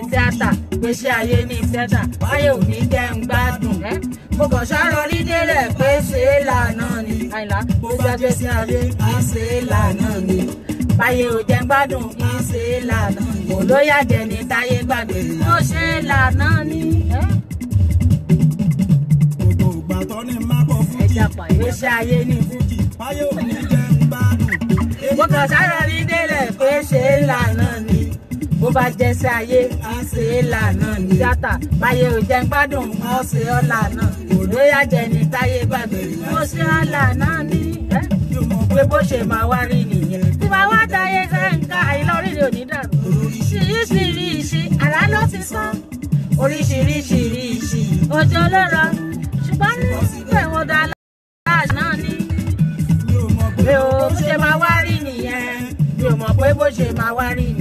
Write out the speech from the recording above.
tíátà gbèsè ayé ní tíátà báyé ò ní jẹ́ ń gbádùn ẹ́ mo kàn ṣàrọ̀ rí délẹ̀ pé ṣe é lànà ni àyìnlá bó bá jẹ́ sí ayé kì í ṣe é lànà ni báyé ò jẹ́ ń gbádùn kì í ṣe é lànà ni olóyà jẹ ní táyé gbàgbé ó ṣe é lànà ni. ẹ́ gbogbo ìgbà tó ní má bọ̀ fújì ẹja pààyè gbèsè ayé ní fújì báyé ò ní jẹ́ ń gbádùn. mo kàn ṣàrọ̀ rí délẹ̀ pé ṣe é lànà ni bó bá jẹ́ sí ayé kì í ṣe é lànà ni tíátà báyé ò jẹ́ ń gbádùn wọ́n ṣe ọ́ lànà olóyà jẹ ní táyé gbàgbé ó ṣe ọ́ lànà ni. ẹ́ mi ò mọ̀ pé bó ṣe máa wá rí nìyẹn. tí màá wá dáyé sẹ́ńkà àìlọ́rìnrì ò ní dàrú. oríṣiríṣi àrá ló ti sán. oríṣiríṣiríṣi òjò ló rọ. ṣùgbọ́n níbẹ̀ wọ́n dá láàṣ náà ní. mi ò mọ̀ pé o bó ṣe máa wá rí nìyẹn. mi ò mọ̀ pé bó ṣe máa wá rí